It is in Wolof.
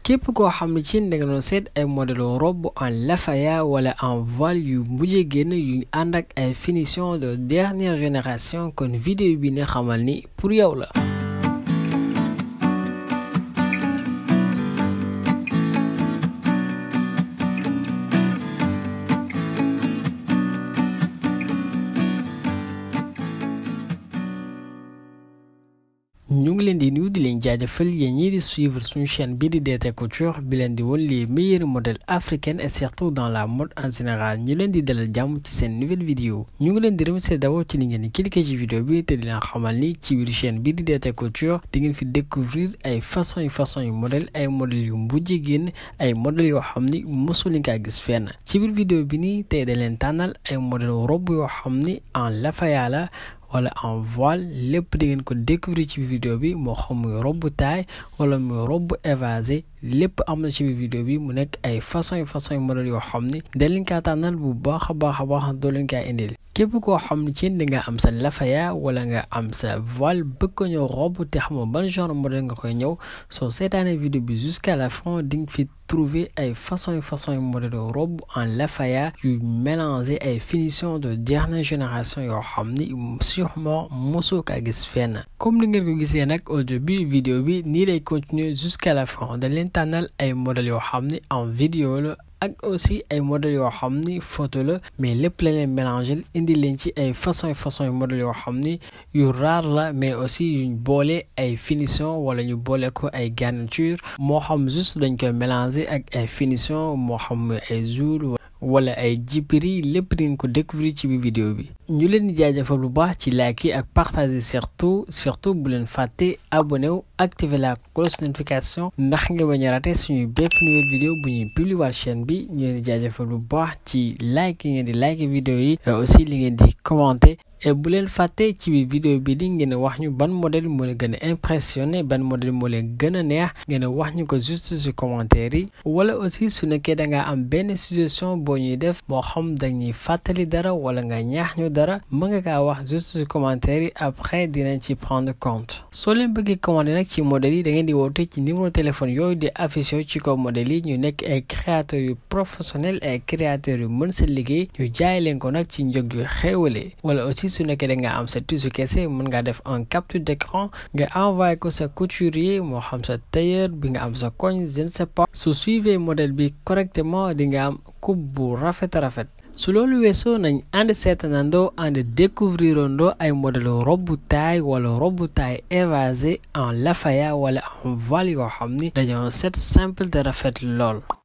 képp koo xam ne ci da nga doon seet ay modèle robe en lafaya wala en voile yu mujjee génn yu ànd ak ay finition de dernière génération kon vidéo bi ne xamal ni pour yow la ñu ngi leen di nuyu di leen jaajëfal yéen ñii di suivre suñu chaîne bii di DT Couture bi leen di woon les meilleurs modèles africains et surtout dans la mode en général ñu leen di dalal jàmm ci seen nouvelle vidéo ñu ngi leen di remercier d'abord ci li ngeen di cliquer ci vidéo bi te di leen xamal ni ci biir chaîne bii di DT Couture di ngeen fi découvrir ay façon yu façon yu modèle ay modèles yu mbujj génn ay modèles yoo xam ni mosul leen kaa gis fenn ci biir vidéo bi nii tey da leen tànnal ay modèle robe yoo xam ni en lafaya la wala en voile lépp di ngeen ko découvrir ci biir vidéo bi moo xam muy robe taille wala muy robe évasé lépp am na ci biir vidéo bi mu nekk ay façon yu façon yu modèle yoo xam ni da leen kaa tànnal bu baax a baax a baax doo leen kaa indil képp koo xam ne ci da nga am sa lafaya wala nga am sa voile bëgg ko ñëw robe te xamoo ban genre modèle nga koy ñëw soo seetaanee vidéo bi jusqu'à la fin di nga fi trouver ay façon yu façon yu modèle robe en lafaya yu mélanger ay finition de dernière génération yoo xam ni sûrement mosoo kaa gis fenn comme ni ngeen ko gisee nag au début vidéo bi nii lay continuer jusqu'à la fin dañ leen tànnal ay modèles yoo xam ni en vidéo la ak aussi ay modèles yoo xam ni photo la mais lépp la leen mélanger indi leen ci ay façon façon yu modèles yoo xam ni yu rare la mais aussi yuñ boole ay finition wala ñu boole ko ay garniture moo xam juste dañ koy mélanger ak ay finition moo xam ay jour wala ay jipiri lépp di ngeen ko découvrir ci biir vidéo bi ñu leen di jaajëfal bu baax ci like yi ak partager surtout surtout bu leen fàtte abonné wu activer la cloche notification ndax nga bañ a raté suñuy bépp nouvelle vidéo bu ñuy publier chaîne bi ñu leen di jaajëfal bu baax ci like yi ngeen di like vidéo yi aussi li ngeen di commenter et bu leen fàtte ci biir vidéo bi di ngeen wax ñu ban modèle moo leen gën a impressionné ban modèle moo leen gën a neex ngeen wax ñu ko juste ci commentaire yi wala aussi su nekkee da nga am benn suggestion boo ñuy def moo xam dañuy fàttali dara wala nga ñaax ñu dara mën nga kaa wax juste ci commentaire yi après dinañ ci prendre compte soo leen bëggee commandé nag ci modèle yi da ngeen di woote ci numéro téléphone yooyu di affiché ci kaw modèle yi ñu nekk ay créateurs yu professionnels ay créateurs yu mën sa liggéey ñu jaay leen ko nag ci njëg yu xéewale wala aussi su nekkee da nga am sa tissu kese mën ngaa def un capture d'écran nga envoyé ko sa couturier moo xam sa tailleur bi nga am sa koñ je ne sais pas su suivez modèle bi correctement di nga am coupe bu rafet rafet su loolu weesoo nañ ànd seetanandoo ànd découvrirandoo ay modèle robe taille wala robe taille évasé en lafaya wala en voile yoo xam ni dañoo set simple te rafet lool